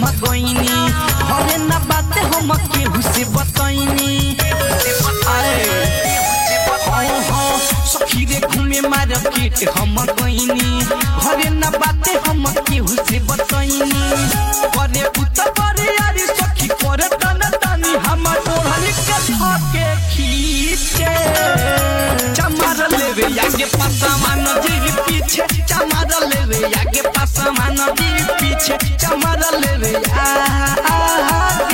हम गईनी हरे ना बात हम केहू से बतईनी आए हाँ हाँ सखी रे घूमे मार्केट हम गईनी हरे ना बाते हम केहू से बतईनी करे पुत करे यारी सखी करे तन तनी हम ओढ़नी के धके खींचे चमार लेवे आगे पासामान जी पीछे चमार लेवे आगे पासामान जी पीछे चमार लेवे आगे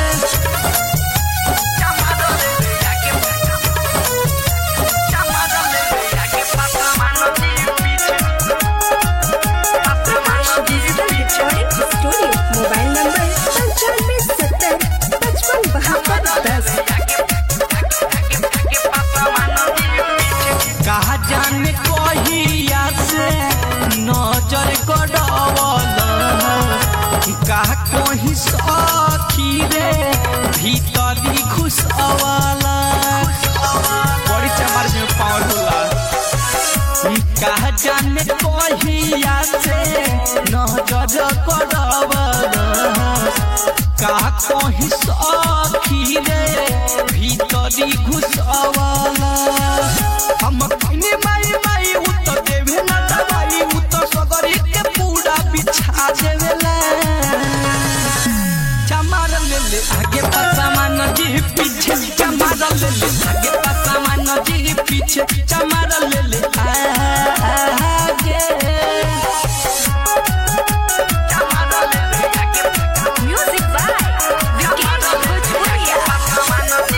चमार लेवे आगे चमार लेवे आगे पासामान जी पीछे Prakash digital recording studio mobile number पंचानवे सत्तर पचपन बहत्तर दस कहा जाने कहिया से नजर गड़वल कहा कहीं सखी रे भीतरी घुसवल बड़ी चमार में पावर होला कहा जाने कहिया से नजर गड़वल कहा कहीं सखी रे भीतरी घुसवल हम कइने माई माई उ तो देवे ना दवाई उ तो सगरी के पूरा बिछा देवेला चमार ले ले आगे पसामान जी पीछे चमार ले ले आगे पसामान जी पीछे चमार ले ले आगे चमार ले ले आगे म्यूजिक बाय विकेश भोजपुरिया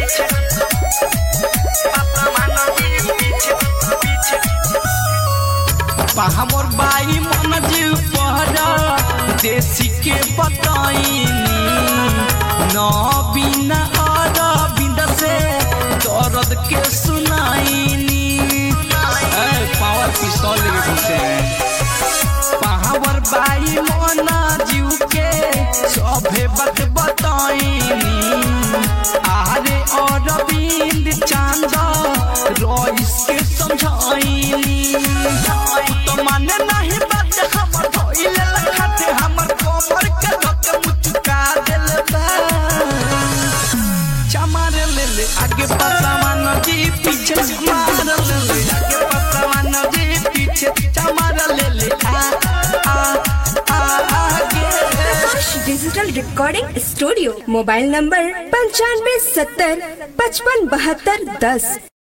हमर बाई मन जीव पहरा देसी के बताइनी न बिना और बिंद से दर्द के सुनाइनी ए, पावर पिस्तौल लेके घुसे पावर बाई मोना जीव के सभे बात बताइनी आरे और बिंद चांद रईस के समझाइनी तो माने नहीं बात हमर धोइले लखाते हमर कोमर के धक मुचुका देल बा चमार ले ले आगे पसामान जी पीछे चमार ले ले आगे पसामान जी पीछे चमार ले ले आ आ आ आगे Prakash digital recording studio mobile number पंचानवे सत्तर पचपन बहत्तर दस